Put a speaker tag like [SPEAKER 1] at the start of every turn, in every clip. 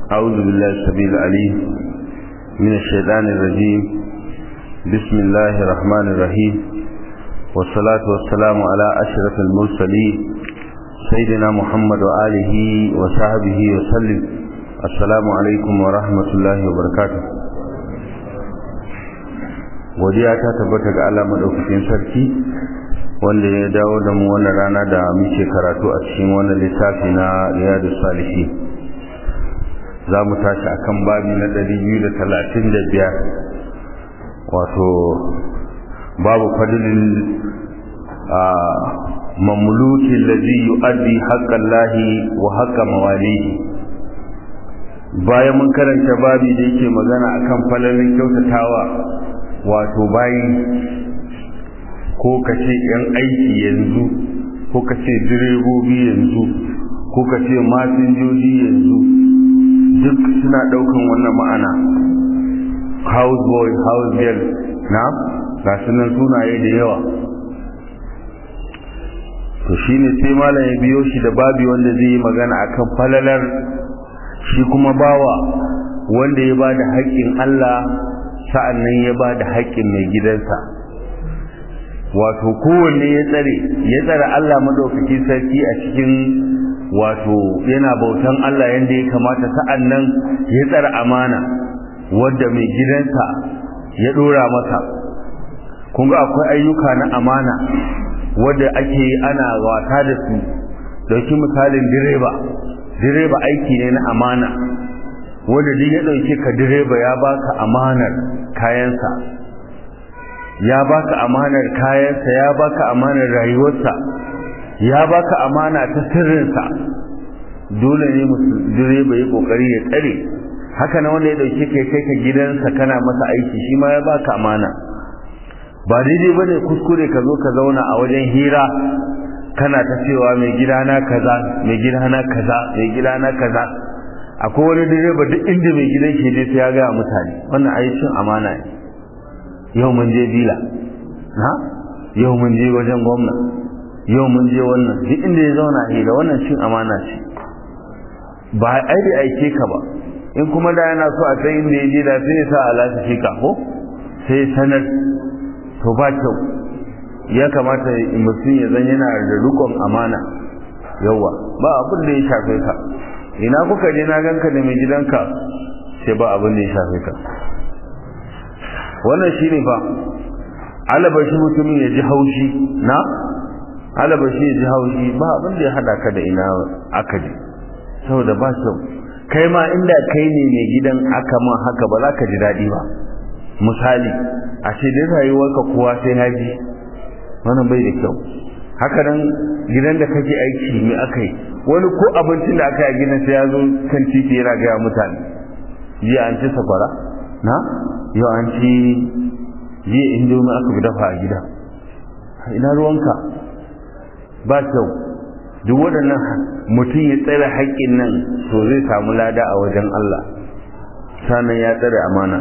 [SPEAKER 1] أعوذ بالله السبيل العليم من الشيطان الرجيم بسم الله الرحمن الرحيم والصلاة والسلام على أشرف المرسلين سيدنا محمد وآله وصحبه وسلم السلام عليكم ورحمة الله وبركاته godiya ta tabbata ga Allah madaukakin sarki wanda ya dawo da mu wannan rana da muke karatu a cikin wannan littafi na Riyadus Salihin za mu tashi akan babi na 235 wato babu fadlin a mamluki alladhi yu'addi haqqan lahi wa haqqa mawalihi bayan mun karanta babi da yake magana akan falalin kyautatawa wato bayi ko ka ce yan aiki yanzu ko ka ce direbobi yanzu ko ka ce masinjoji yanzu duk suna daukan wannan ma'ana house boy house girl na ga sunan sunaye da yawa to shine sai malam ya biyo shi da babi wanda zai yi magana akan falalar shi kuma bawa wanda ya ba da haƙƙin Allah sa'an nan ya ba da haƙƙin mai gidansa wato kowanne ya tsare ya tsare Allah madaukakin sarki a cikin wato yana bautan Allah yadda ya kamata sa'an nan ya tsare amana wadda mai gidansa ya ɗora masa kun ga akwai ayyuka na amana wadda ake yi ana wata da su dauki misalin direba direba aiki ne na amana wanda duk ya dauke ka direba ya baka amanar kayansa ya baka amanar kayansa ya baka amanar rayuwarsa ya baka amana ta sirrinsa dole ne direba ya kokari ya tsare haka na wanda ya dauke ka kai ka gidansa kana masa aiki shi ma ya baka amana ba daidai bane kuskure ka zo ka zauna a wajen hira kana ta cewa mai gidana kaza mai gidana kaza mai gidana kaza akwai wani direba duk inda mai gidan ke dai sai ya gaya mutane wannan ayyukan amana ne yau mun je bila na yau mun je wajen gwamna yau mun je wannan duk inda ya zauna hira wannan cin amana ce ba ai da aike ka ba in kuma da yana so a san inda ya je da sai ya sa alaka shi ka ko sai sanar to ba kyau ya kamata mutum ya zan yana da rukun amana yawa ba abin da ya shafe ka ina kuka je na ganka da mai gidanka sai ba abin da ya shafe ka wannan shine fa alabashi mutumin ya ji haushi na alabashi ya ji haushi ba abin da ya hada ka da ina aka je saboda ba kyau kai ma inda kai ne mai gidan aka ma haka ba za ka ji daɗi ba misali a ce duk rayuwarka kowa sai haji wannan bai da kyau haka nan gidan da kake aiki me aka yi wani ko abincin da aka yi a gidan sai ya zo kan titi yana gaya mutane jiya an ci sakwara na yau an ci jiya indomi aka fi dafa a gida ina ruwanka ba kyau duk waɗannan mutum ya tsare haƙƙin nan to zai samu lada a wajen Allah sannan ya tsare amana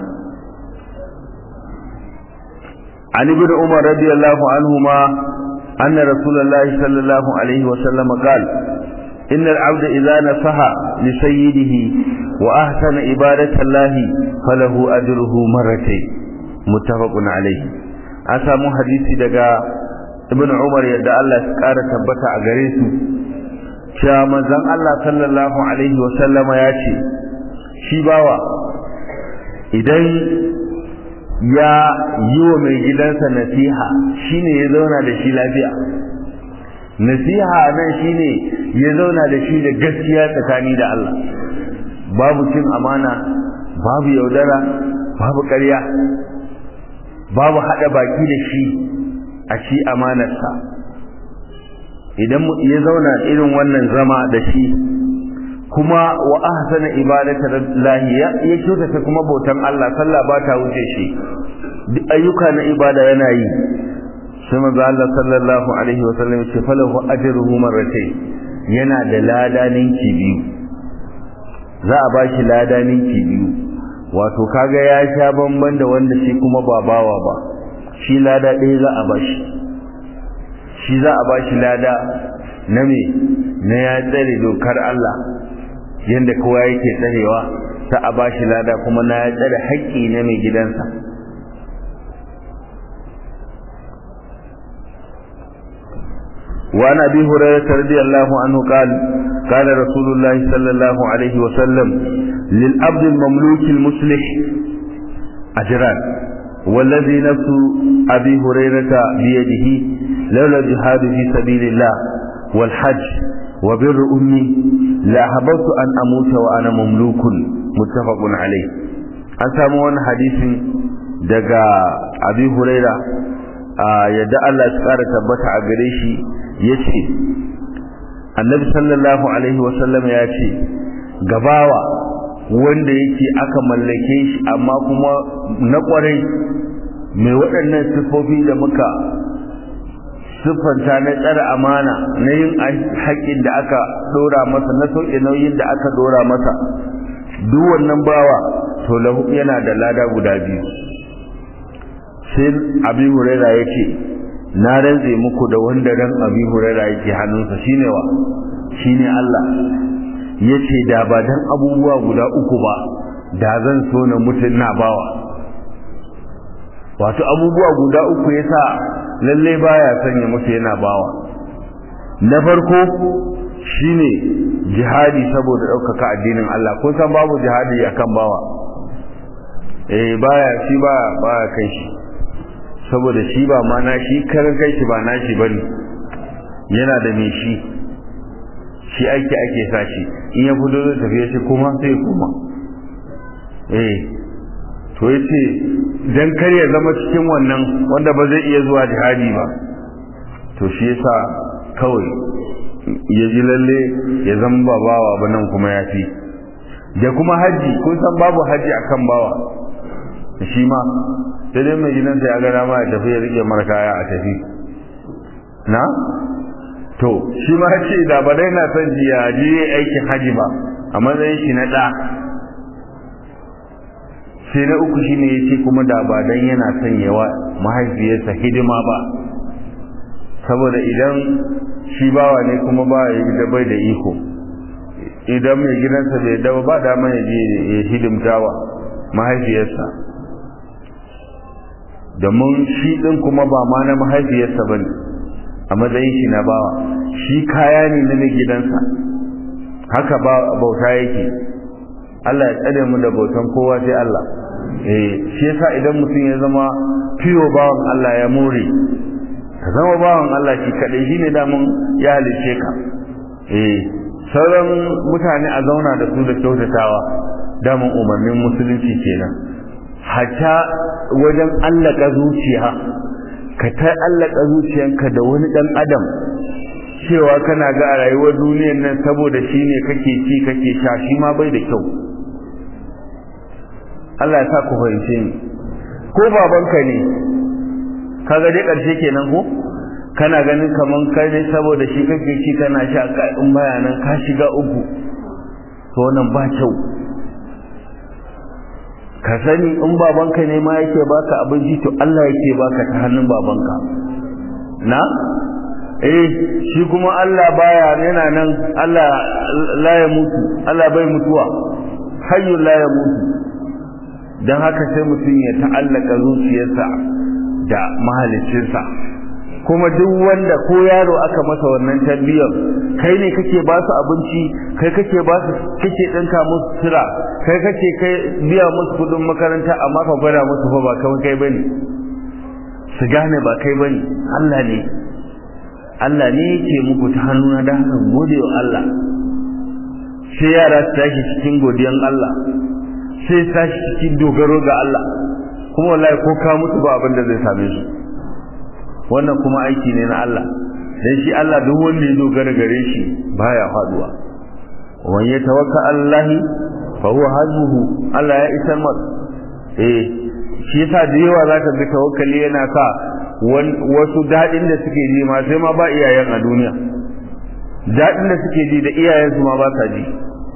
[SPEAKER 1] عن ابن عمر رضي الله عنهما أن رسول الله صلى الله عليه وسلم قال إن العبد إذا نصح لسيده وأحسن عبادة الله فله أجره مرتين متفق عليه أسامو حديثي دقا ابن عمر يدى الله سكارة تبتع غريسو شاما زن الله صلى الله عليه وسلم ياتي شيباوا إذن ya yi wa mai gidansa nasiha shine ya zauna da shi lafiya nasiha nan shine ya zauna da shi da gaskiya tsakani da Allah babu cin amana babu yaudara babu ƙarya babu haɗa baki da shi a ci amanarsa idan ya zauna irin wannan zama da shi kuma wa ahsana ibadata lillahi ya kyautata kuma bautan Allah sallah ba ta wuce shi duk ayyuka na ibada yana yi sai manzo Allah sallallahu alaihi wasallam ya ce falahu ajruhu marratayn yana da lada ninki biyu za a bashi lada ninki biyu wato kaga ya sha bamban da wanda shi kuma ba bawa ba shi lada ɗaya za a bashi shi za a bashi lada na me na ya tsare dokar Allah yanda kowa yake tsarewa sa a bashi lada kuma na ya tsare haƙƙi na mai gidansa وعن ابي هريره رضي الله عنه قال قال رسول الله صلى الله عليه وسلم للعبد المملوك المصلح اجران والذي نفس ابي هريره بيده لولا الجهاد في سبيل الله والحج وبر امي لاحببت ان اموت وانا مملوك متفق عليه an samu wani hadisin daga abi huraira yadda Allah ya kara tabbata a gare shi yace annabi sallallahu alaihi wasallam ya ce gabawa wanda yake aka mallake shi amma kuma na kwarai mai waɗannan siffofi da muka siffanta na tsare amana na yin haƙƙin da aka ɗora masa na sauƙi nauyin da aka ɗora masa duk wannan bawa to lahu yana da lada guda biyu sai abi huraira ya ce na rantse muku da wanda ran abi huraira yake hannunsa shine wa shine Allah yace da ba dan abubuwa guda uku ba da zan so na mutun na bawa wato abubuwa guda uku yasa lalle baya sanya mutu yana bawa na farko shine jihadi saboda ɗaukaka addinin Allah kun san babu jihadi akan bawa eh baya shi ba baya kai shi saboda shi ba ma na shi karan kai shi ba na shi bane yana da me shi shi aiki ake sa shi in ya fito zai tafiye shi kuma sai kuma eh to yace dan kar ya zama cikin wannan wanda ba zai iya zuwa jihadi ba to shi yasa kawai ya ji lalle ya zama ba bawa ba nan kuma ya fi da kuma haji kun san babu haji akan bawa shi ma sai dai mai gidansa ya ga dama ya tafi ya rike mara kaya a tafi na to shi ma ce da ba dai na son ji ya je aikin haji ba a matsayin shi na ɗa sai na uku shine ya ce kuma da ba dan yana son yawa mahaifiyarsa hidima ba saboda idan shi bawa ne kuma ba ya da bai da iko idan mai gidansa bai dawo ba dama ya je ya hidimtawa mahaifiyarsa domin shi ɗin kuma ba ma na mahaifiyarsa ba ne a matsayin shi na bawa shi kaya ne na mai gidansa haka ba bauta yake Allah ya tsare mu da bautan kowa sai Allah eh shi yasa idan mutum ya zama fiyo bawan Allah ya more ka zama bawan Allah shi kadai shine damun ya halice ka eh sauran mutane a zauna da su da kyautatawa damun umarnin musulunci kenan hatta wajen allaka zuciya ka ta allaka zuciyanka da wani dan adam cewa kana ga a rayuwar duniyar nan saboda shi ne kake ci kake sha shi ma bai da kyau Allah ya sa ku fahimce ni ko babanka ne kaga dai karshe kenan ko kana ganin kaman kai ne saboda shi kake ci kana sha kai in bayanan ka shiga uku to wannan ba kyau ka sani in babanka ne ma yake baka abinci to Allah yake baka ta hannun babanka na eh shi kuma Allah baya yana nan Allah la ya mutu Allah bai mutuwa hayyul la ya mutu dan haka sai mutum ya ta'allaka zuciyarsa da mahaliccinsa kuma duk wanda ko yaro aka masa wannan tarbiyyar kai ne kake ba su abinci kai kake ba su kake dinka musu sira kai kake kai biya musu kudin makaranta amma ka gwada musu fa ba kai kai bane su gane ba kai bane Allah ne Allah ne yake muku ta hannuna da haka gode wa Allah sai yara su tashi cikin godiyan Allah sai su tashi cikin dogaro ga Allah kuma wallahi ko ka mutu ba abin da zai same su wannan kuma aiki ne na Allah dan shi Allah duk wanda ya dogara gare shi baya faduwa wan ya tawakka Allah fa huwa hazbuhu Allah ya isar masa eh shi yasa da yawa zaka ga tawakkali yana sa wasu dadin da suke ji ma sai ma ba iyayen a duniya dadin da suke ji da iyayen su ma ba sa ji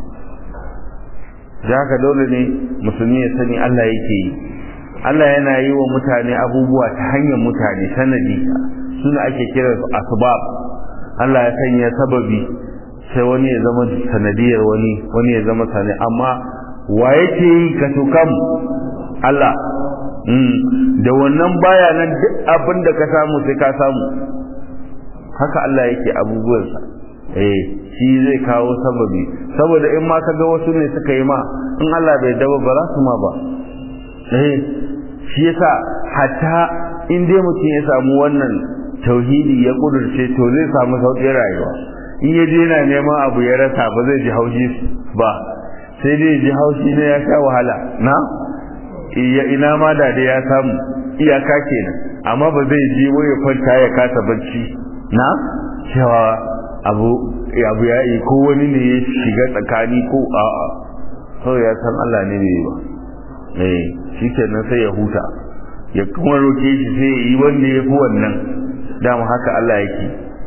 [SPEAKER 1] da haka dole ne musulmi ya sani Allah yake yi Allah yana yi wa mutane abubuwa ta hanyar mutane sanadi suna ake kira su asbab Allah ya sanya sababi sai wani ya zama sanadiyar wani wani ya zama sanadi amma wa yake yi ka kam Allah da wannan baya nan duk abin da ka samu sai ka samu haka Allah yake abubuwansa eh shi zai kawo sababi saboda in ma ka ga wasu ne suka yi ma in Allah bai dawo ba za su ma ba eh shi yasa hatta in dai mutum ya samu wannan tauhidi ya kudurce to zai samu sauƙin rayuwa in ya je yana neman abu ya rasa ba zai ji haushi ba sai dai ji haushi ne ya sha wahala na iya ina ma da dai ya samu iyaka kenan amma ba zai je wai kwanta ya kasa bacci na cewa abu abu ya yi ko wani ne ya shiga tsakani ko a'a so ya san Allah ne bai ba eh shikenan sai ya huta ya kuma roke shi sai ya yi wanda ya fi wannan dama haka Allah yake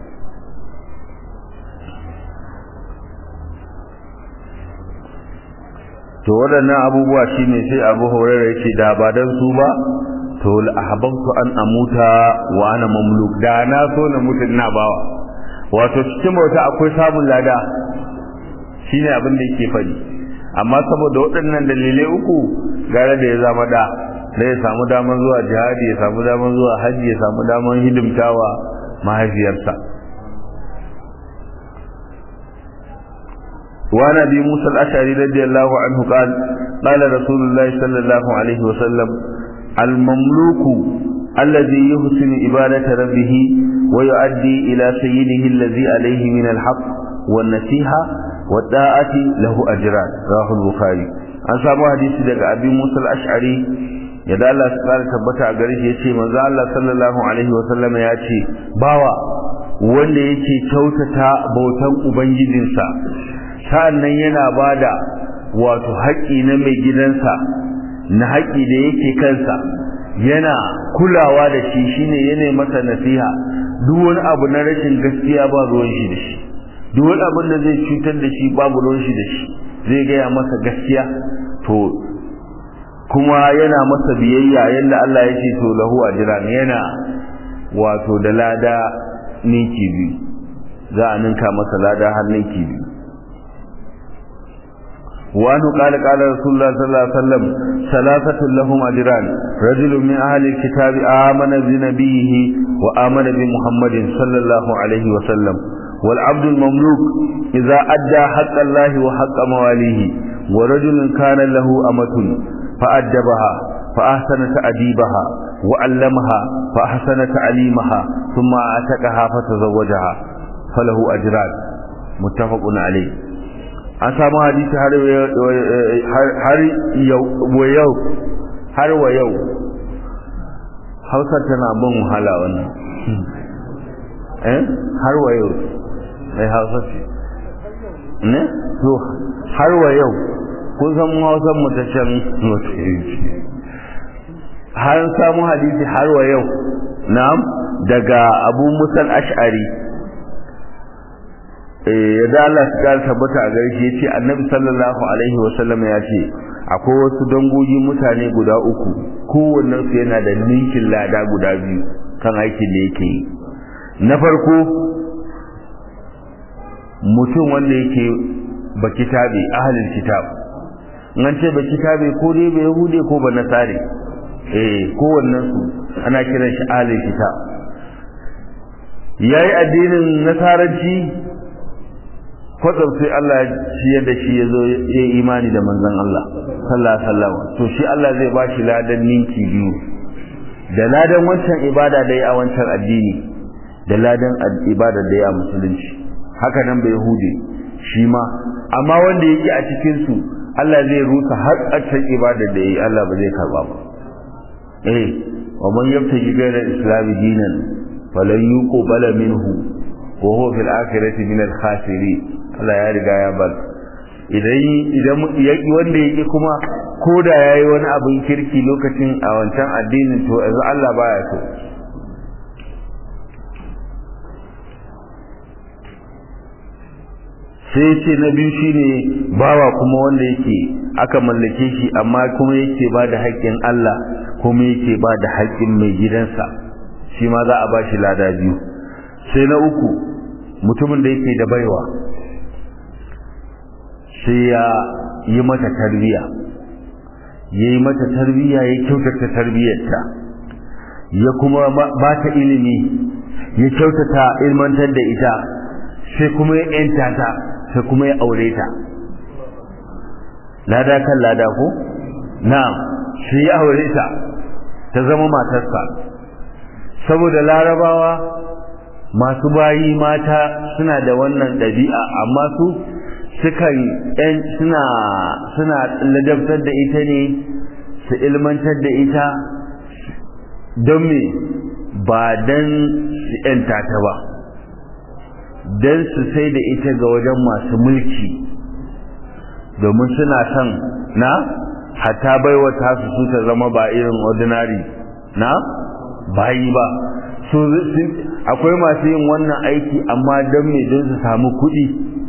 [SPEAKER 1] to waɗannan abubuwa shine sai Abu Hurairah yake da ba dan su ba to la ahbabtu an amuta wa ana mamluk da na so na mutu ina bawa wato cikin bauta akwai samun lada shine abin da yake fadi amma saboda waɗannan dalilai uku gara da ya zama da da ya samu daman zuwa jihadi ya samu daman zuwa hajji ya samu daman hidimtawa mahaifiyarsa وعن ابي موسى الاشعري رضي الله عنه قال قال رسول الله صلى الله عليه وسلم المملوك الذي يحسن عبادة ربه ويؤدي إلى سيده الذي عليه من الحق والنصيحة والطاعة له أجران رواه البخاري an samu hadisi daga abi musa al-ash'ari yadda Allah su kara tabbata a gare shi yace manzo Allah sallallahu alaihi wa sallam ya ce bawa wanda yake kyautata bautan ubangijinsa sa'annan yana bada wato haƙi na mai gidansa na haƙi da yake kansa yana kulawa da shi shine yana masa nasiha duk wani abu na rashin gaskiya ba ruwan shi da shi duk wani abu da zai cutar da shi babu ruwan shi da shi zai gaya masa gaskiya to kuma yana masa biyayya yadda Allah ya ce to lahu ajran yana wato da lada ninki biyu za a ninka masa lada har ninki biyu وأنه قال قال رسول الله صلى الله عليه وسلم ثلاثة لهم أجران رجل من أهل الكتاب آمن بنبيه وآمن بمحمد صلى الله عليه وسلم والعبد المملوك إذا أدى حق الله وحق مواليه ورجل كان له أمة فأدبها فأحسن تأديبها وعلمها فأحسن تعليمها ثم أعتقها فتزوجها فله أجران متفق عليه an samu hadisi har wa yau har wa yau hausa tana bin wahala wannan eh har wa yau mai hausa ce ne to har wa yau kun san mu hausan mu ta can har samu hadisi har wa yau na'am daga abu musal ash'ari yadda Allah su kara tabbata a gare shi yace Annabi sallallahu alaihi wa sallam ya ce akwai wasu dangogi mutane guda uku kowannen su yana da ninkin lada guda biyu kan aikin da yake yi na farko mutum wanda yake bakitabe ahlul kitab nan ce bakitabe ko dai bai yahude ko ba nasare eh kowannen su ana kiran shi ahlul kitab yayi addinin nasaranci kwatsam sai Allah ya ciyar da shi ya zo ya imani da manzon Allah sallallahu alaihi wasallam to shi Allah zai ba shi ladan ninki biyu da ladan wancan ibada da ya a wancan addini da ladan ibada da ya a musulunci haka nan bai hude shi ma amma wanda yake a cikin su Allah zai rusa har ƙarshen ibada da yayi Allah ba zai karba ba eh wa man yabtaji ghayra al-islam dinan falan yuqbala minhu wa huwa fil akhirati min al-khasirin Allah ya riga ya bar idan idan yaki wanda yake kuma ko da yayi wani abin kirki lokacin a wancan addinin to yanzu Allah baya so sai ce na biyu shine bawa kuma wanda yake aka mallake shi amma kuma yake ba da haƙƙin Allah kuma yake ba da haƙƙin mai gidansa shi ma za a ba shi lada biyu sai na uku mutumin da yake da baiwa sai ya yi mata tarbiya ya yi mata tarbiya ya kyautata tarbiyarta ya kuma ba ta ilimi ya kyautata ilmantar da ita sai kuma ya yanta ta sai kuma ya aure ta lada kan lada ko na'am sai ya aure ta ta zama matarsa saboda larabawa masu bayi mata suna da wannan ɗabi'a amma su sukan suna suna ladabtar da ita ne su ilmantar da ita don me ba don su ‘yanta ta ba don su sai da ita ga wajen masu mulki domin suna son na hatta baiwa tasu su ta zama ba irin ordinary na bayi ba su akwai masu yin wannan aiki amma don me don su samu kuɗi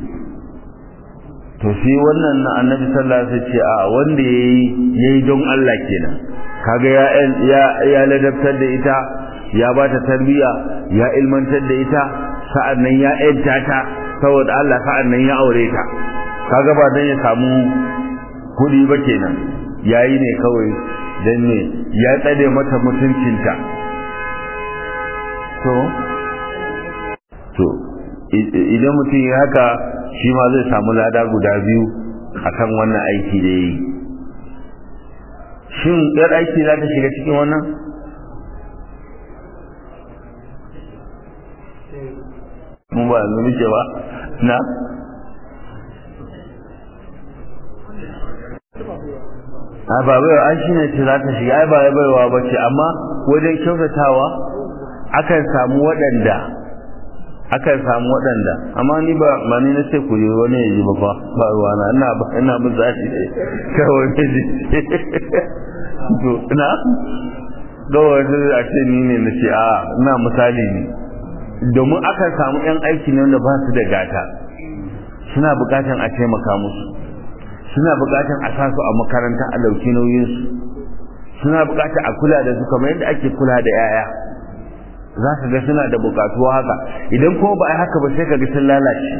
[SPEAKER 1] to shi wannan na annabi sallallahu alaihi wasallam ce a wanda yayi yayi don Allah kenan kaga ya ya ya ladabtar da ita ya ba ta tarbiya ya ilmantar da ita sa'annan ya yanta ta saboda Allah sa'annan ya aure ta kaga ba dan ya samu kuɗi ba kenan yayi ne kawai dan ne ya tsade mata mutuncinta to to idan mutum ya haka shi ma zai samu lada guda biyu akan wannan aiki da yi shin ɗan aiki za ta shiga cikin wannan mun ba yanzu muke ba na a ba bai an shi ne ce za ta shiga ai ba ya baiwa ba ce amma wajen kyautatawa akan samu waɗanda akan samu waɗanda amma ni ba ba ni na ce ku yi wani ya yi ba fa ba ruwa na ina ba ina mun zashi ne kawai ne ji to ina kawai ne a ce ni ne na ce a ina misali ne domin akan samu yan aiki ne wanda ba su da gata suna buƙatan a taimaka musu suna buƙatan a sa su a makaranta a ɗauki nauyinsu suna buƙatan a kula da su kamar yadda ake kula da 'ya'ya za ka ga suna da bukatuwa haka idan kuma ba a haka ba sai ka ga sun lalace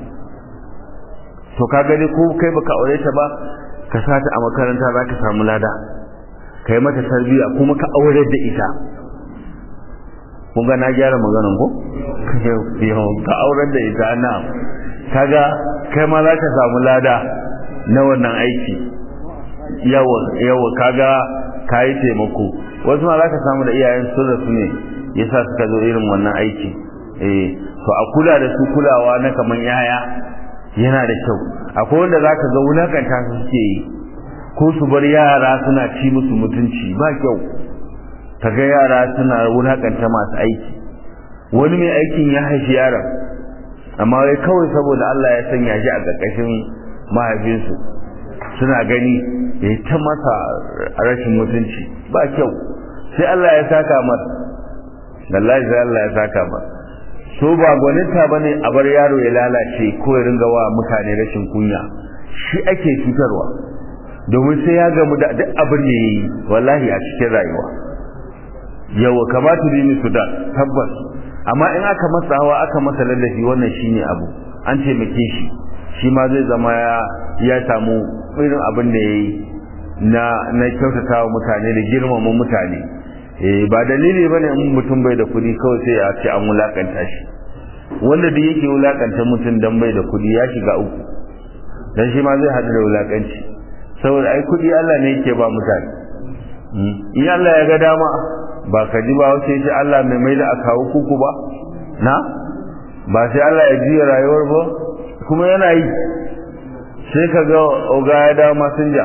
[SPEAKER 1] to ka gani ko kai baka aure ta ba ka sa ta a makaranta za ka samu lada ka yi mata tarbiyya kuma ka aure da ita kun ga na gyara maganan ko ka aure da ita na kaga kai ma za ka samu lada na wannan aiki yawa yawa kaga ka yi taimako wasu ma za ka samu da iyayen sun rasu ne yasa suka zo irin wannan aiki eh to a kula da su kulawa na kaman yaya yana da kyau akwai wanda zaka ga wulakanta su suke yi ko su bar yara suna ci musu mutunci ba kyau kaga yara suna wulakanta masu aiki wani mai aikin ya haifi yaron amma wai kawai saboda Allah ya sanya shi a ƙarƙashin mahaifinsu suna gani ya ta masa rashin mutunci ba kyau sai Allah ya saka masa wallahi sai Allah ya saka ba so ba gwaninta bane a bar yaro ya lalace ko ya ringa wa mutane rashin kunya shi ake cutarwa domin sai ya gamu da duk abin da yayi wallahi a cikin rayuwa yawa kamata dini su da tabbas amma in aka masa hawa aka masa lallafi wannan shine abu an taimake shi shi ma zai zama ya ya samu irin abin da yayi na na kyautatawa mutane da girmama mutane eh ba dalili bane in mutum bai da kuɗi kawai sai a ce an wulakanta shi wanda da yake wulakanta mutum dan bai da kuɗi ya shiga uku dan shi ma zai hadu da wulakanci saboda ai kuɗi Allah ne yake ba mutane in Allah ya ga dama ba ka ji ba wace shi Allah mai mai da a kawo kuku ba na ba sai Allah ya jiya rayuwar ba kuma yana yi sai ka ga oga ya dawo masinja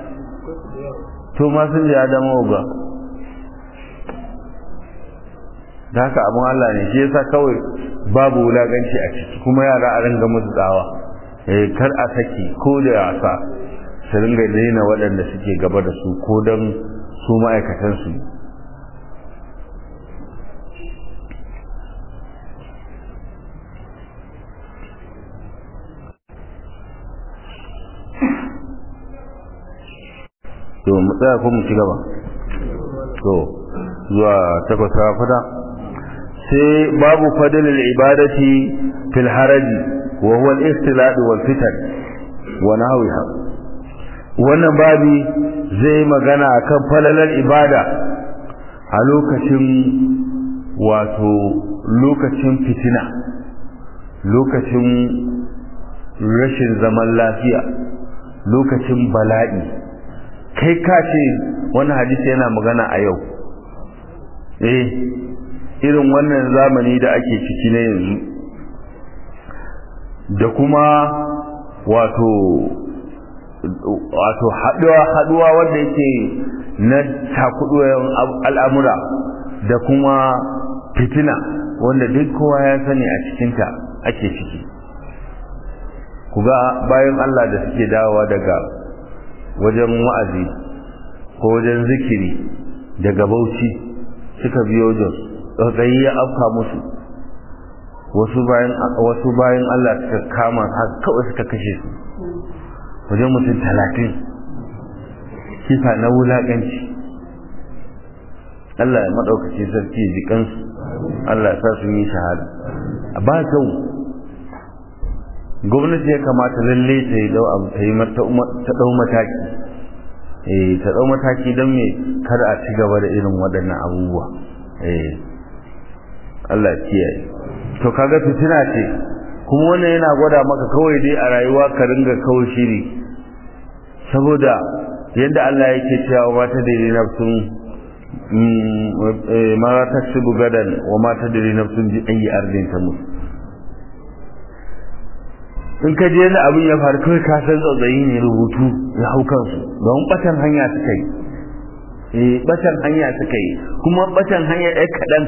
[SPEAKER 1] to masinja ya dama oga da haka abin Allah ne shi yasa kawai babu wulaganci a ciki kuma yara a ringa musu tsawa eh kar a saki ko da yasa su ringa daina waɗanda suke gaba da su ko don su ma'aikatan su to mu tsaya ko mu ci gaba to zuwa takwas fada sai babu fadilil ibadati fil haraji wa huwa al-ikhtilat wal fitan wa nahwiha wannan babi zai magana akan falalar ibada a lokacin wato lokacin fitina lokacin rashin zaman lafiya lokacin bala'i kai ka ce wani hadisi yana magana a yau eh irin wannan zamani da ake ciki na yanzu da kuma wato wato haduwa haduwa wanda yake na takuduwan al'amura da kuma fitina wanda duk kowa ya sani a cikinta ake ciki ku ga bayan Allah da suke dawowa daga wajen wa'azi ko wajen zikiri daga bauchi suka biyo jos tsayi ya afka musu wasu bayan wasu bayan Allah suka kama har kawai suka kashe su wajen mutum talatin kisa na wulaƙanci Allah ya maɗaukaci sarki jikansu Allah ya sa sun yi shahada a ba kyau gwamnati ya kamata lalle ta yi dau abu ta yi ta dau mataki eh ta dau mataki don me kar a ci gaba da irin waɗannan abubuwa eh Allah ya kiyaye to kaga fitina ce kuma wannan yana gwada maka kawai dai a rayuwa ka ringa kawai shiri saboda yadda Allah yake cewa ma ta dai nafsun ma ta shibu gadan wa ma ta dai nafsun bi ayi ardin ta mutu in ka je na abin ya faru kawai ka san tsautsayi ne rubutu ya hau kansu don batan hanya suka yi eh batan hanya suka yi kuma batan hanya ɗaya kaɗan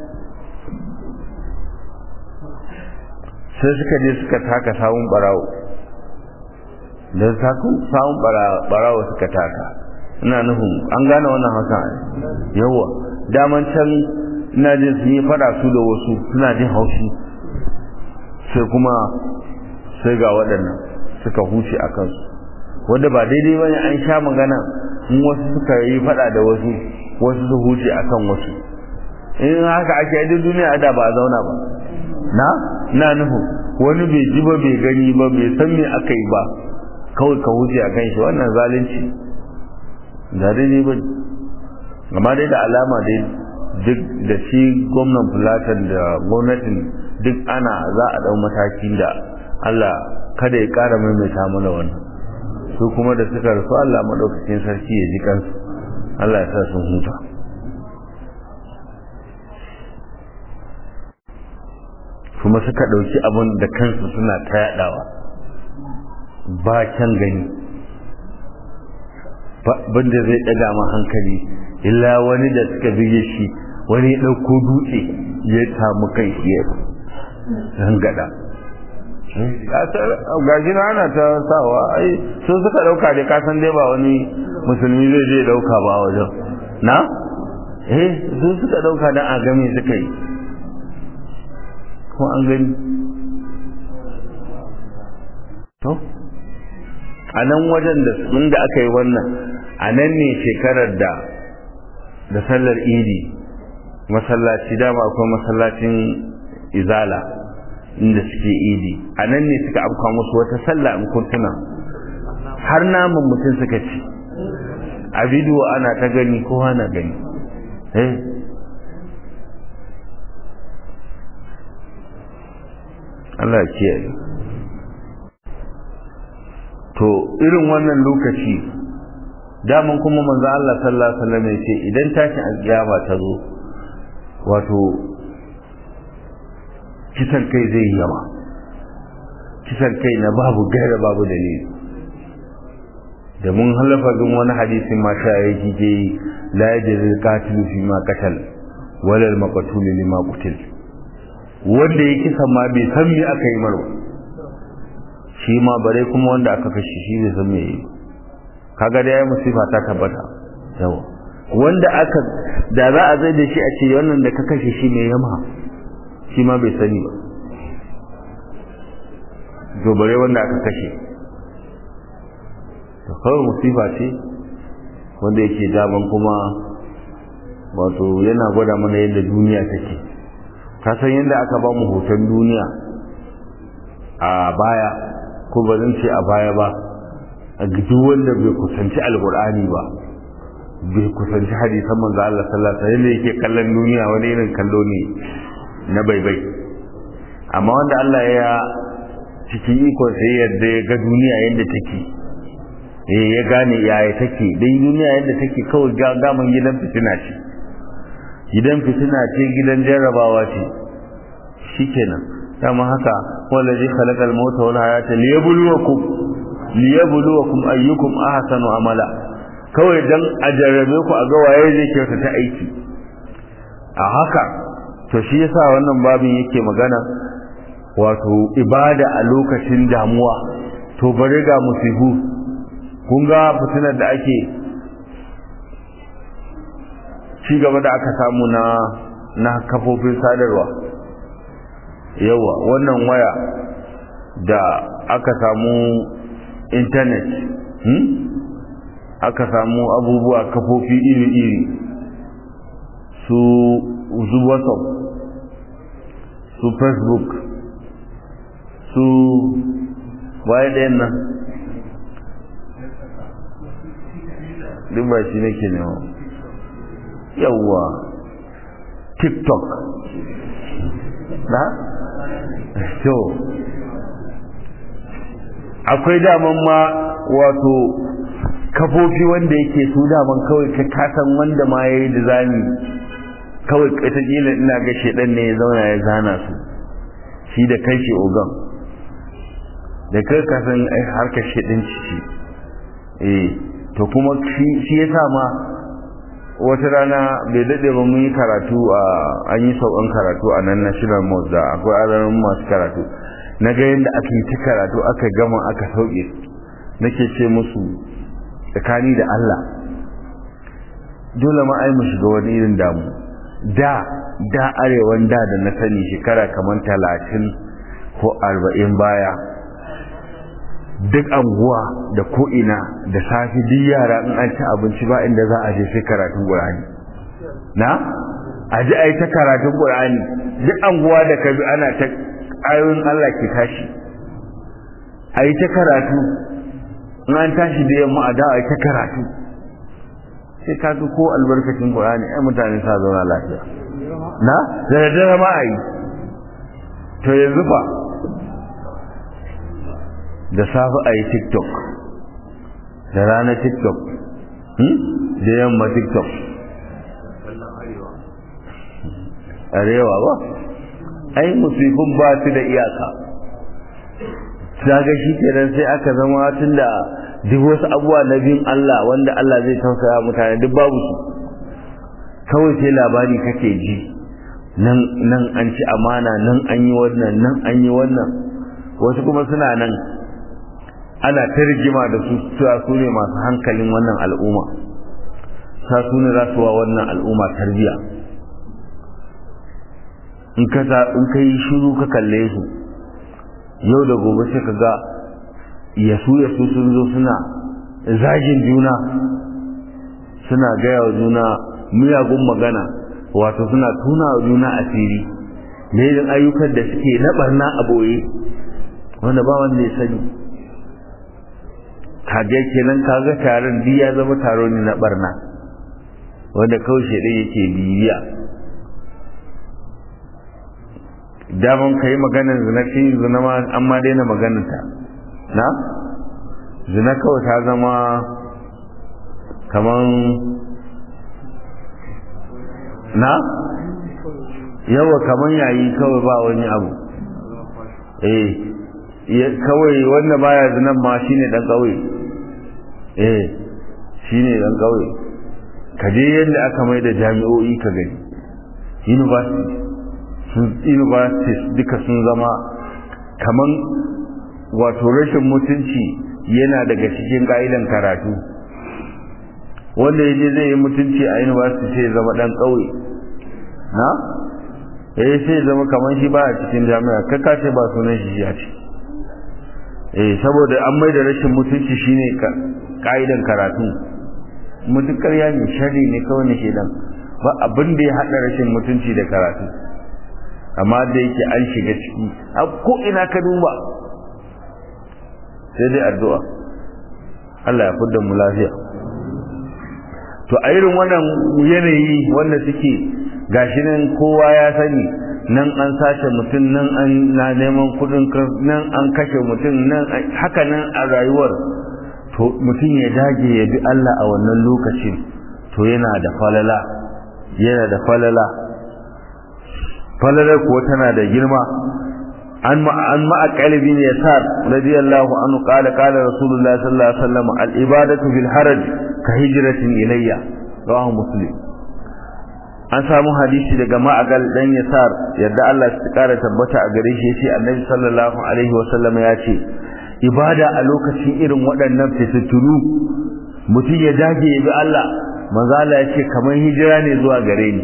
[SPEAKER 1] sai suka je suka taka sawun barawo da sawun barawo suka taka ina nufin an gane wannan haka yawa daman can ina jin sun yi fada su da wasu suna jin haushi sai kuma sai ga waɗannan suka huce a kansu wanda ba daidai bane an sha magana in wasu suka yi faɗa da wasu wasu su huce a kan wasu in haka ake yi duniya da ba a zauna ba na na nuhu wani bai ji ba bai gani ba bai san me aka yi ba kawai ka huce a kan shi wannan zalunci da daidai ba amma dai da alama dai duk da shi gwamnan fulatan da gwamnatin duk ana za a ɗau matakin da Allah kada ya ƙara maimaita mana wannan su kuma da suka rasu Allah maɗaukakin sarki ya ji kansu Allah ya sa sun huta kuma suka ɗauki abin da kansu suna ta yaɗawa ba can gani banda zai ɗaga ma hankali illa wani da suka bige shi wani ya ɗauko dutse ya samu kan shi ya rangada gashi na ana ta sawa ai sun suka dauka dai kasan dai ba wani musulmi zai je dauka ba wajen na eh sun suka dauka dan a game suka yi ko an gani to a nan wajen da inda aka yi wannan a nan ne shekarar da da sallar idi masallaci dama akwai masallacin izala inda suke idi a nan ne suka afka musu wata sallah in kuntuna har naman mutum suka ci a bidiyo ana ta gani kowa na gani eh Allah kiyaye to irin wannan lokaci daman kuma manzo Allah sallallahu alaihi wasallam ya ce idan tashin alkiyama ta zo wato kisan kai zai yi yawa kisan kai na babu gaira babu dalili da mun halafazin wani hadisin mata ya yi je la yajri qatilu fi ma qatal wala al maqtul lima qutil wanda ya kisan ma bai san me aka yi marwa shi ma bare kuma wanda aka kashe shi bai san me yi kaga da yayi musifa ta tabbata yawa wanda aka da za a zai da shi a ce wannan da ka kashe shi ne yama shi ma bai sani ba bare wanda aka kashe to kawai musifa ce wanda yake daman kuma wato yana gwada mana yadda duniya take ka san yadda aka ba mu hoton duniya a baya ko ba zan ce a baya ba a duk wanda bai kusanci alkur'ani ba bai kusanci hadisan manzo Allah sallallahu alaihi wasallam yake kallon duniya wani irin kallo ne na baibai amma wanda Allah ya cikin iko sai yadda ya ga duniya yadda take eh ya gane yaya take dai duniya yadda take kawai gaman gidan fitina ce gidan fitina ce gidan jarrabawa ce shikenan dama haka wallazi khalaqal mauta wal hayata liyabluwakum liyabluwakum ayyukum ahsanu amala kawai dan a jarrabe ku a ga waye zai kyautata aiki a haka to shi yasa wannan babin yake magana wato ibada a lokacin damuwa to bari ga musibu kun ga fitinar da ake ci gaba da aka samu na na kafofin sadarwa yawa wannan waya da aka samu intanet hmm? aka samu abubuwa kafofi iri-iri su su whatsapp su facebook su waye ɗayan nan duk ba shi nake nema yawwa tiktok na? to akwai daman ma wato kafofi wanda yake su daman kawai ka kasan wanda ma ya yi da zani kawai ƙatakila ina ga shaɗan ne ya zauna ya zana su shi da kai shi ogan da kai kasan harkar shaɗin ciki eh to kuma shi ya sa ma wata rana bai daɗe ba mun yi karatu a an yi sauƙan karatu a nan national mosque da akwai ararin masu karatu na ga yadda aka yi ta karatu aka gama aka sauƙe nake ce musu tsakani da Allah dole ma ai mu shiga wani irin damu da da arewan da da na sani shekara kamar talatin ko arba'in baya duk anguwa da ko'ina da safi duk yara in an ci abinci ba inda za a je sai karatun ƙur'ani na a ji a yi ta karatun ƙur'ani duk anguwa da ka bi ana ta ayoyin Allah ke tashi a yi ta karatu in an tashi da yamma a da a yi ta karatu sai ka ga ko albarkacin ƙur'ani ai mutane sa zauna lafiya na da daddare ma a yi to yanzu fa da safe a yi tiktok da rana tiktok da yamma tiktok arewa ba ai musifin ba su da iyaka ga shi kenan sai aka zama tun da duk wasu abubuwa na bin Allah wanda Allah zai tausaya mutane duk babu su kawai sai labari kake ji nan nan an ci amana nan an yi wannan nan an yi wannan wasu kuma suna nan ana ta rigima da su cewa su ne masu hankalin wannan al'umma sa su ne za su wa wannan al'umma tarbiya in ka in ka yi shiru ka kalle su yau da gobe sai ka ga yasu yasu sun zo suna zagin juna suna gaya wa juna miyagun magana wato suna tuna wa juna asiri ne irin ayyukan da suke na barna a boye wanda ba wanda ya sani kaga kenan kaga taron duk ya zama taro ne na barna wanda kawai shaidan yake bibiya daman ka yi maganar zina shi zina ma an ma daina maganar ta na zina kawai ta zama kaman na yawa kaman yayi kawai ba wani abu eh kawai wanda baya zinan ma shine dan kauye eh shine dan kauye kaje yadda aka mai da jami'o'i ka gani university sun universities duka sun zama kaman wato rashin mutunci yana daga cikin ka'idan karatu wanda yaje zai yi mutunci a university sai zama dan kauye na eh sai zama kaman shi ba a cikin jami'a kaka ce ba sunan shi ya ce eh saboda an mai da rashin mutunci shine ka'idan karatu mutukar ya ne shari ne kawai ne shedan ba abin da ya hada rashin mutunci da karatu amma da yake an shiga ciki a ko ina ka duba sai dai addu'a Allah ya fidda mu lafiya to a irin wannan yanayi wanda suke gashi nan kowa ya sani nan an sace mutum nan an na neman kudin nan an kashe mutum nan haka nan a rayuwar to mutum ya dage ya bi Allah a wannan lokacin to yana da falala yana da falala falalar kuwa tana da girma an an ma aqalbi ne yasar radiyallahu anhu qala qala rasulullahi sallallahu alaihi wasallam al ibadatu fil haraj ka hijratin ilayya rawahu muslim an samu hadisi daga ma'agal dan yasar yadda Allah ya kara tabbata a gare shi yace annabi sallallahu alaihi wasallam ya ce ibada a lokacin irin waɗannan fitattunu mutum ya dage ya bi Allah manzo Allah ya ce kamar hijira ne zuwa gare ni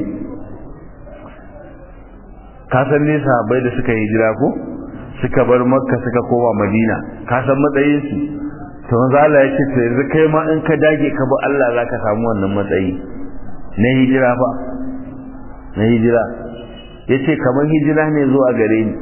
[SPEAKER 1] ka san ne sahabbai da suka hijira ko suka bar makka suka koma madina ka san matsayin su to manzo Allah ya ce to yanzu kai ma in ka dage ka bi Allah zaka samu wannan matsayi na hijira fa na hijira yace kamar hijira ne zuwa gare ni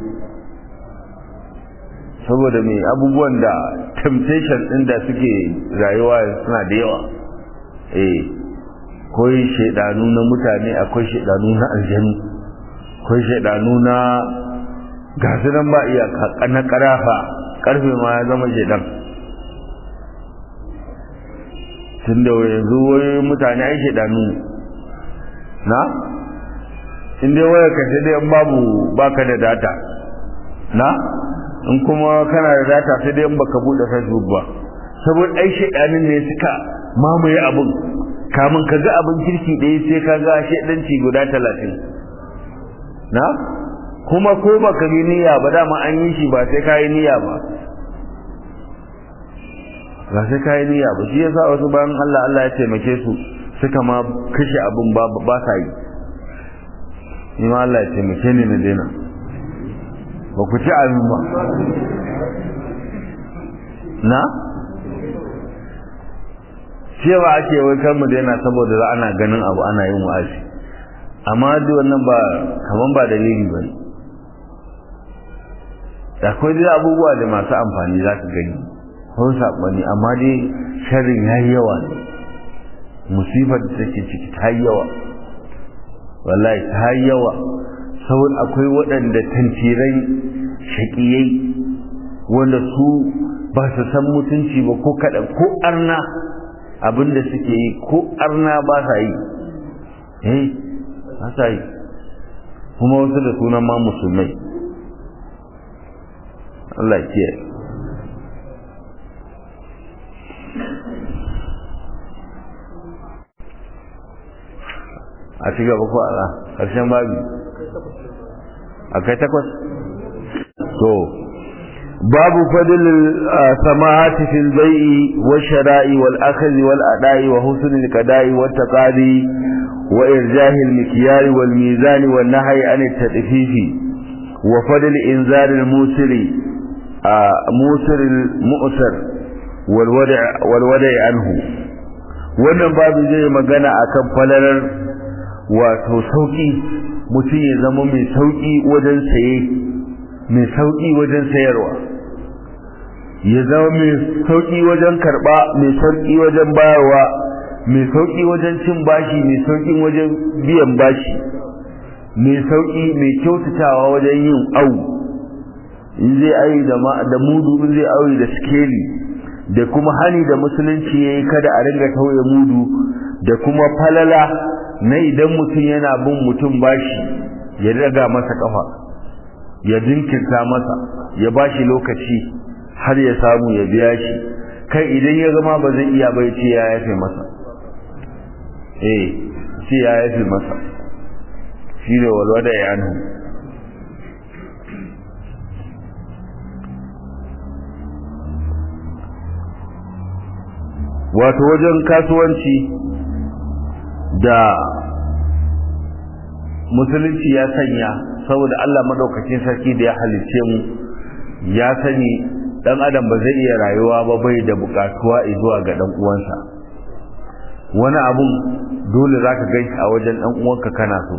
[SPEAKER 1] saboda me abubuwan da temptation din da suke rayuwa suna da yawa eh akwai shaidanu na mutane akwai shaidanu na aljanu akwai shaidanu na gasu nan ba iya na karafa karfe ma ya zama shaidan tun da yanzu wani mutane ai shaidanu ne na in dai waya ka sai dai babu baka da data na in kuma kana da data sai dai in baka bude facebook ba saboda ai shaidanin ne suka mamaye abun kamun ka ga abin kirki ɗaya sai ka ga shaidanci guda talatin na kuma ko baka yi niyya ba dama an yi shi ba sai ka yi niyya ba ba sai ka yi niyya ba shi yasa wasu bayan Allah Allah ya taimake su suka ma kashe abin ba ba sa yi ni ma Allah ya taimake ni na daina ba ku ci abin ba na cewa ake wai kar mu daina saboda za ana ganin abu ana yin wa'azi amma duk wannan ba kaman ba dalili bane da akwai dai abubuwa da masu amfani za ka gani ko sabani amma dai sharrin yayi yawa ne musibar da take ciki ta yi yawa wallahi ta yi yawa saboda akwai waɗanda tantirai shaƙiyai wanda su ba su san mutunci ba ko kaɗan ko arna abinda suke yi ko arna ba sa yi eh ba sa yi kuma wasu da sunan ma musulmai Allah ya kiyaye a ci gaba ko a ƙarshen babi a kai takwas to babu fadil samahati fil bai'i wa shara'i wal akhdhi wal ada'i wa husn al qada'i wa taqadi wa irjahi al mikyari wal mizan wal nahyi an al tadfifi wa fadil inzar al musiri musir al mu'sir wal wada' wal wada'i anhu wannan babu zai magana akan falalar wato sauki mutum ya zama mai sauki wajen saye mai sauki wajen sayarwa ya zama mai sauki wajen karba mai sauki wajen bayarwa mai sauki wajen cin bashi mai sauki wajen biyan bashi mai sauki mai kyautatawa wajen yin au in zai ayi da da mudu in zai auri da skeli da kuma hani da musulunci yayi kada a ringa tauye mudu da kuma falala na idan mutum yana bin mutum bashi ya daga masa kafa ya jinkirta masa ya bashi lokaci har ya samu ya biya shi kai idan ya zama ba zai iya bai ce ya yafe masa eh ce ya yafe masa shi ne walwada ya anu wato wajen kasuwanci da musulunci ya sanya saboda Allah madaukakin sarki da ya halicce mu ya sani dan adam ba zai iya rayuwa ba bai da bukatuwa zuwa ga dan uwansa wani abun dole zaka gan a wajen dan uwanka kana so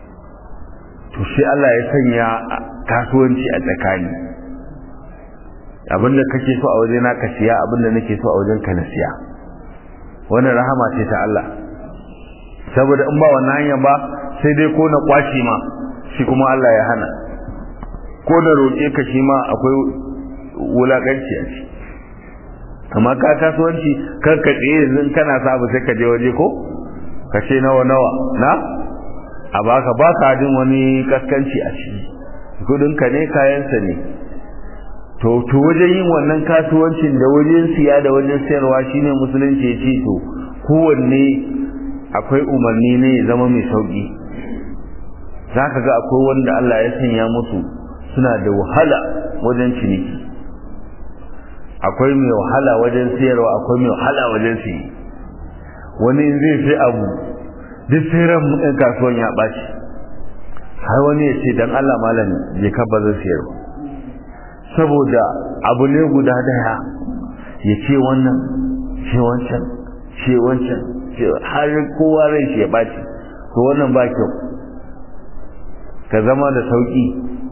[SPEAKER 1] to sai Allah ya sanya kasuwanci a tsakani abinda kake so a waje na ka siya abinda nake so a wajen ka na siya wannan rahama ce ta Allah saboda in ba wannan hanya ba sai dai ko na kwashi ma shi kuma Allah ya hana ko da roƙe ka shi ma akwai wulakanci a ci amma ka kasuwanci kan ka tsaye yanzu kana sabu sai ka je waje ko ka ce nawa nawa na a baka ba ka jin wani kaskanci a ciki kudin ka ne kayansa ne to to wajen yin wannan kasuwancin da wajen siya da wajen sayarwa shine musulunci ya ce to kowanne akwai umarni ne ya zama mai sauki za ka ga akwai wanda Allah ya sanya musu suna da wahala wajen ciniki akwai mai wahala wajen sayarwa akwai mai wahala wajen siyi wani in zai sai abu duk sai ran ɗan kasuwan ya ɓaci har wani ya ce dan Allah malam je ka ba zai sayar ba saboda abu ne guda daya ya ce wannan ce wancan ce wancan ce har kowa rai shi ya ɓaci to wannan ba kyau ka zama da sauki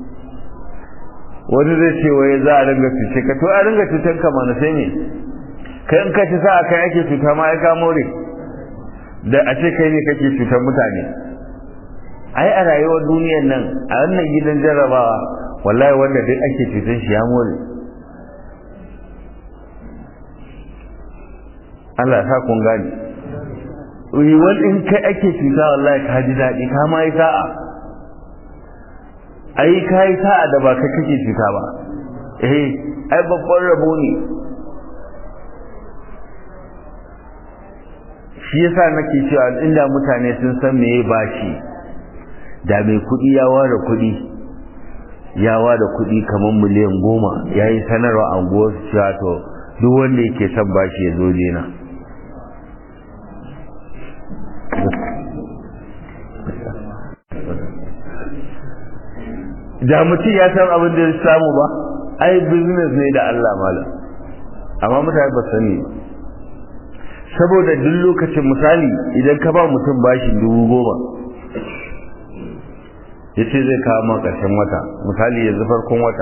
[SPEAKER 1] wani zai ce waye za a ringa cuce ka to a ringa cutar ka mana sai ne kai in ka ci sa kai ake cuta ma ai ka more da a ce kai ne kake cutar mutane ai a rayuwar duniyar nan a wannan gidan jarrabawa wallahi wanda duk ake cutar shi ya more Allah sa kun gane wani in kai ake cuta wallahi ka ji daɗi ka ma yi sa'a ai ka yi sa'a da ba kai kake cuta ba eh ai babban rabo ne shi yasa nake cewa inda mutane sun san meye bashi da mai kuɗi ya ware kuɗi ya ware kuɗi kamar miliyan goma ya yi sanarwa a unguwar cewa to duk wanda yake son bashi ya zo na da mutum ya san abin da ya samu ba ai business ne da Allah malam amma mutane ba sani ba saboda duk lokacin misali idan ka ba mutum bashin dubu goma ya ce zai kawo ma ƙarshen wata misali yanzu farkon wata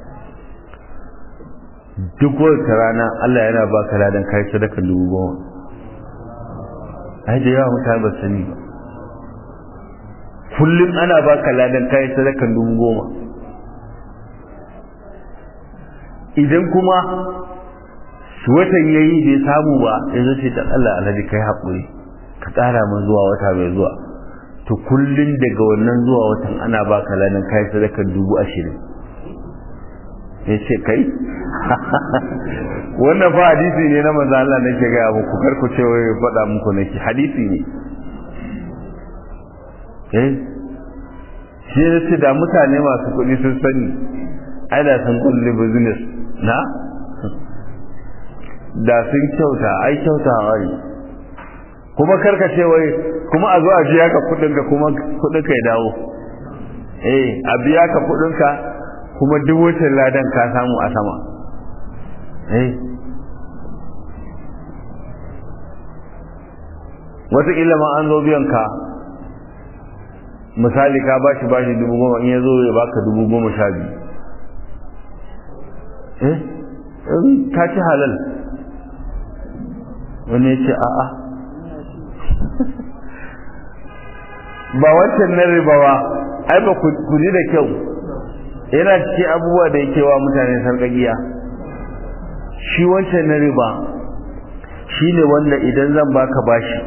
[SPEAKER 1] duk wata rana Allah yana ba ka ladan kai sadaka dubu goma ai da yawa mutane ba sani ba kullum ana ba ka ladan kai sadaka dubu goma idan kuma watan yayi bai samu ba yanzu ce da Allah alhaji kai haƙuri ka ƙara min zuwa wata mai zuwa to kullun daga wannan zuwa watan ana baka ladan kai sadaka dubu ashirin ya ce kai wannan fa hadisi ne na manzo Allah nake ga muku kar ku ce wai faɗa muku nake hadisi ne eh shi ne ce da mutane masu kuɗi sun sani ai da sun kulle business na da sun kyauta ai kyautawa ne kuma karka ce wai kuma a zo a biya ka kudin ka kuma kudin ka ya dawo eh a biya ka kudin ka kuma duk wucin ladan ka samu a sama eh wataƙila ma an zo biyan ka misali ka bashi bashi dubu goma in ya zo ya baka dubu goma sha biyu eh ka ci halal wani ya ce a'a ba wancan na riba ba ai ba ku ji da kyau yana cikin abubuwa da yake wa mutane sarƙaƙiya shi wancan na riba shi ne wanda idan zan baka bashi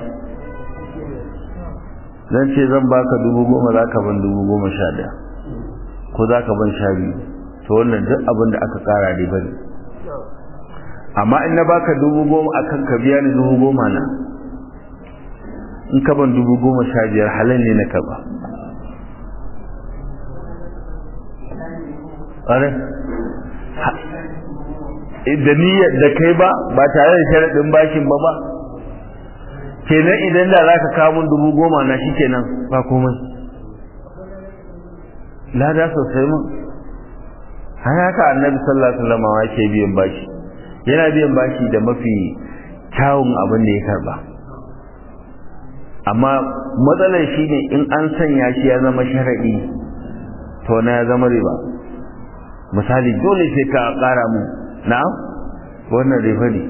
[SPEAKER 1] zan ce zan baka dubu goma za ka ban dubu goma sha ɗaya ko za ka ban sha biyu to wannan duk abin da aka ƙara riba ne amma in na baka dubu goma akan ka biya ni dubu goma na in ka ban dubu goma sha biyar halal ne na kaba ƙwarai da niyyar da kai ba ba tare da sharaɗin bashin ba ba kenan idan da za ka kawo dubu goma na shi kenan ba komai lada sosai mun haka annabi sallallahu alaihi wasallam ke biyan bashi yana biyan bashi da mafi kyawun abin da ya karba amma matsalar shi ne in an sanya shi ya zama sharaɗi to na ya zama riba misali dole sai ka ƙara mu na wannan rifa ne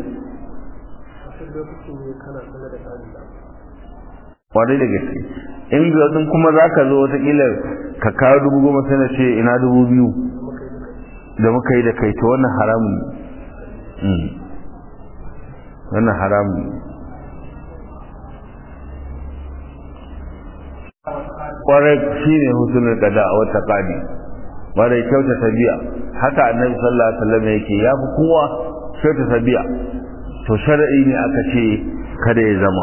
[SPEAKER 1] kwarai da gaske in biyar kuma za ka zo watakila ka kawo dubu goma sai na ce ina dubu biyu da muka yi da kai ta wannan haramun ne wannan haramun ne kwarai shi ne hutunan gada a wata kadi wadda kyauta tabiya haka annabi sallallahu alaihi wasallam yake ya fi kowa kyauta tabiya to shar'i ne aka ce kada ya zama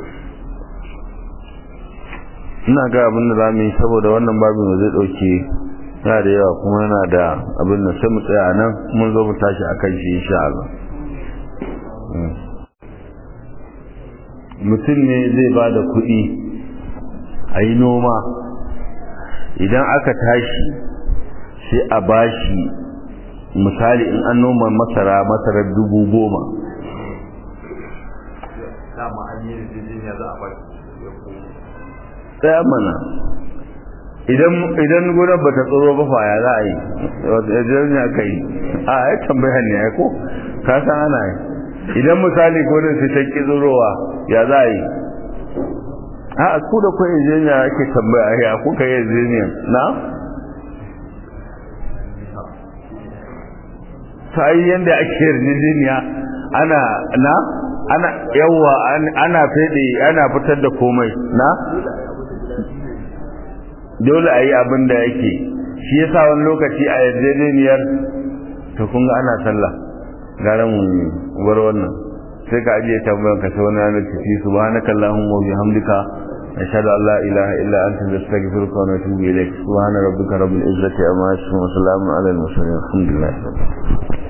[SPEAKER 1] ina ga abin da za mu yi saboda wannan babin zai ɗauke yana da yawa kuma yana da abin da sai mu tsaya a nan mun zo mu tashi a kan shi insha Allah mutum ne zai ba da kuɗi a yi noma idan aka tashi sai a bashi misali in an noma masara masarar dubu goma tsaya mana idan gudan ba ta tsoro ba fa ya za a yi wajen ya kai a ya tambaya ne ya ko ka san ana yi idan misali gudan sai ta ki tsorowa ya za a yi a ku da kuwa injiniya ake tambaya ya kuka yi injiniya na ta yi yadda ake yarjejeniya ana na ana yawa ana fede ana fitar da komai na dole a yi abin da yake shi yasa wani lokaci a yarjejeniyar to kun ga ana sallah gara mu bar wannan sai ka ajiye tambayar ka sai wani ranar tafi subhanaka allahumma wa bihamdika ashhadu an la ilaha illa anta astaghfiruka wa atubu ilaik subhana rabbika rabbil izzati amma yasifun wa salamun ala al mursalin alhamdulillah